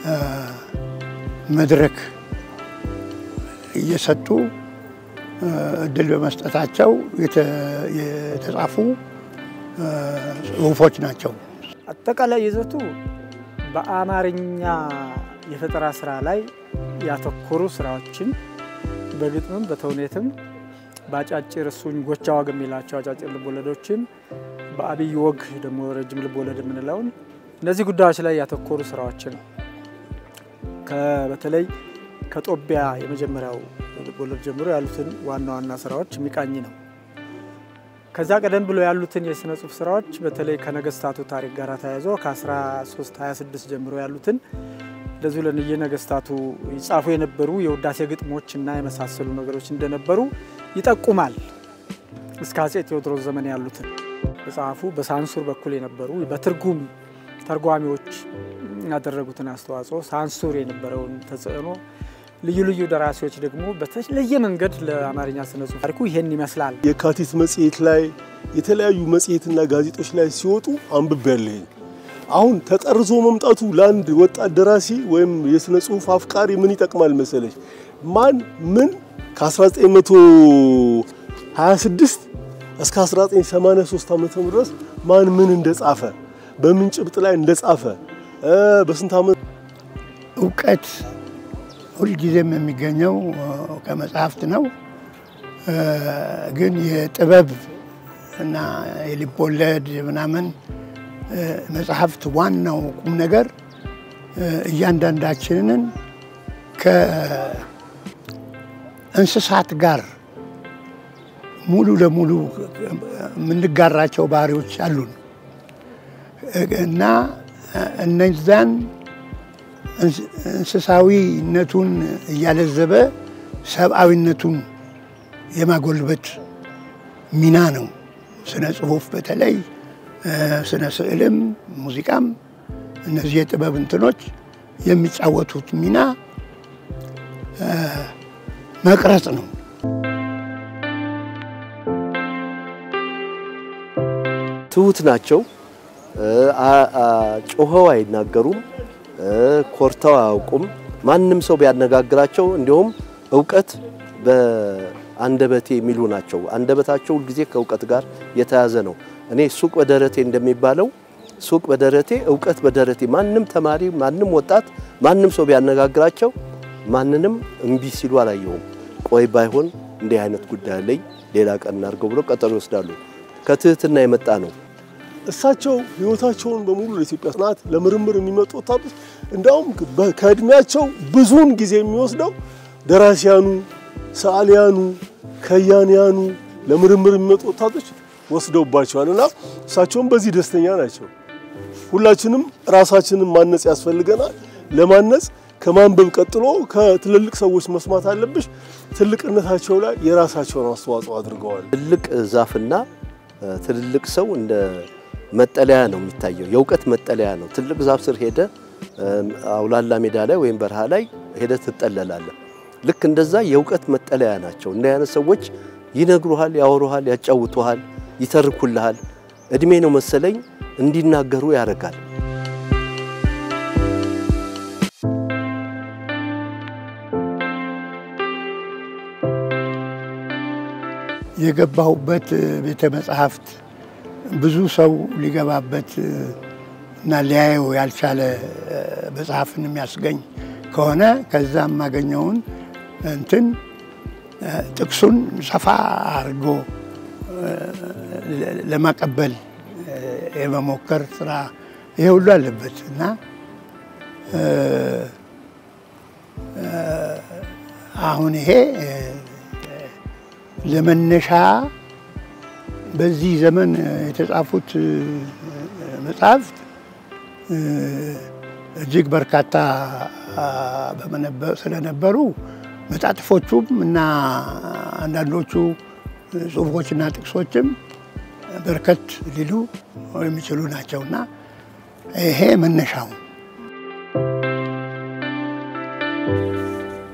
መድረክ እየሰጡ እድል በመስጠታቸው የተጻፉ ጽሁፎች ናቸው። አጠቃላይ ይዘቱ በአማርኛ የፈጠራ ስራ ላይ ያተኮሩ ስራዎችን በግጥምም በተውኔትም በአጫጭር እሱኝ ጎቻ ወግ የሚላቸው አጫጭር ልቦለዶችን በአብይ ወግ ደግሞ ረጅም ልቦለድ የምንለውን እነዚህ ጉዳዮች ላይ ያተኮሩ ስራዎችን በተለይ ከጦቢያ የመጀመሪያው ልቦለድ ጀምሮ ያሉትን ዋና ዋና ስራዎች የሚቃኝ ነው። ከዛ ቀደም ብሎ ያሉትን የስነ ጽሁፍ ስራዎች በተለይ ከነገስታቱ ታሪክ ጋር ተያይዞ ከ1326 ጀምሮ ያሉትን እንደዚሁ ለንየ ነገስታቱ ይጻፉ የነበሩ የውዳሴ ግጥሞች እና የመሳሰሉ ነገሮች እንደነበሩ ይጠቁማል። እስከ አጼ ቴዎድሮስ ዘመን ያሉትን መጽሐፉ በሳንሱር በኩል የነበሩ በትርጉም ተርጓሚዎች ያደረጉትን አስተዋጽኦ ሳንሱር የነበረውን ተጽዕኖ ልዩ ልዩ ደራሲዎች ደግሞ በተለየ መንገድ ለአማርኛ ስነ ጽሁፍ ታሪኩ ይሄን ይመስላል። የካቲት መጽሔት ላይ የተለያዩ መጽሔትና ጋዜጦች ላይ ሲወጡ አንብቤያለሁ። አሁን ተጠርዞ መምጣቱ ለአንድ ወጣት ደራሲ ወይም የስነ ጽሁፍ አፍቃሪ ምን ይጠቅማል መሰለች? ማን ምን ከ1926 እስከ 1983 ዓመተ ምህረት ድረስ ማን ምን እንደጻፈ በምን ጭብጥ ላይ እንደጻፈ በስንት ዓመት እውቀት ሁልጊዜም የሚገኘው ከመጽሐፍት ነው። ግን የጥበብ እና የልብ ወለድ ምናምን መጽሐፍት ዋናው ቁም ነገር እያንዳንዳችንን ከእንስሳት ጋር ሙሉ ለሙሉ የምንጋራቸው ባህሪዎች አሉን እና እነዛን እንስሳዊነቱን እያለዘበ ሰብአዊነቱን የማጎልበት ሚና ነው። ስነ ጽሁፍ በተለይ ስነ ስዕልም ሙዚቃም እነዚህ የጥበብ እንትኖች የሚጫወቱት ሚና መቅረጽ ነው። ትሁት ናቸው። ጮኸው አይናገሩም። ኮርተው አያውቁም። ማንም ሰው ቢያነጋግራቸው እንዲሁም እውቀት በአንደበቴ የሚሉ ናቸው። አንደበታቸው ሁልጊዜ ከእውቀት ጋር የተያዘ ነው። እኔ ሱቅ በደረቴ እንደሚባለው ሱቅ በደረቴ እውቀት በደረቴ ማንም ተማሪ፣ ማንም ወጣት፣ ማንም ሰው ቢያነጋግራቸው ማንንም እምቢ ሲሉ አላየሁም። ቆይ ባይሆን እንዲህ አይነት ጉዳይ ላይ ሌላ ቀን እናድርገው ብሎ ቀጠሮ ይወስዳሉ። ከትህትና የመጣ ነው። እሳቸው ህይወታቸውን በሙሉ ለኢትዮጵያ ጥናት ለምርምር የሚመጡ ወጣቶች እንዲያውም ከእድሜያቸው ብዙውን ጊዜ የሚወስደው ደራሲያኑ፣ ሰዓሊያኑ፣ ከያንያኑ ለምርምር የሚመጡ ወጣቶች ወስደውባቸዋል እና እሳቸውም በዚህ ደስተኛ ናቸው። ሁላችንም ራሳችንን ማነጽ ያስፈልገናል። ለማነጽ ከማንበብ ቀጥሎ ከትልልቅ ሰዎች መስማት አለብሽ። ትልቅነታቸው ላይ የራሳቸውን አስተዋጽኦ አድርገዋል። ትልቅ ዛፍና ትልልቅ ሰው እንደ መጠለያ ነው የሚታየው። የእውቀት መጠለያ ነው። ትልቅ ዛፍ ስር ሄደ አውላላ ሜዳ ላይ ወይም በረሃ ላይ ሄደ ትጠለላለህ። ልክ እንደዛ የእውቀት መጠለያ ናቸው። እንደ አይነት ሰዎች ይነግሩሃል፣ ያወሩሃል፣ ያጫውቱሃል፣ ይተርኩልሃል። እድሜ ነው መሰለኝ እንዲናገሩ ያደርጋል። የገባሁበት ቤተ መጽሐፍት ብዙ ሰው ሊገባበት እና ሊያየው ያልቻለ መጽሐፍን የሚያስገኝ ከሆነ ከዛ የማገኘውን እንትን ጥቅሱን ሰፋ አድርጎ ለማቀበል የመሞከር ስራ ይሄ ሁሉ አለበት እና አሁን ይሄ ለመነሻ በዚህ ዘመን የተጻፉት መጽሐፍት እጅግ በርካታ ስለነበሩ መጣጥፎቹም እና አንዳንዶቹ ጽሁፎችና ጥቅሶችም በርከት ሊሉ የሚችሉ ናቸውና ይሄ መነሻው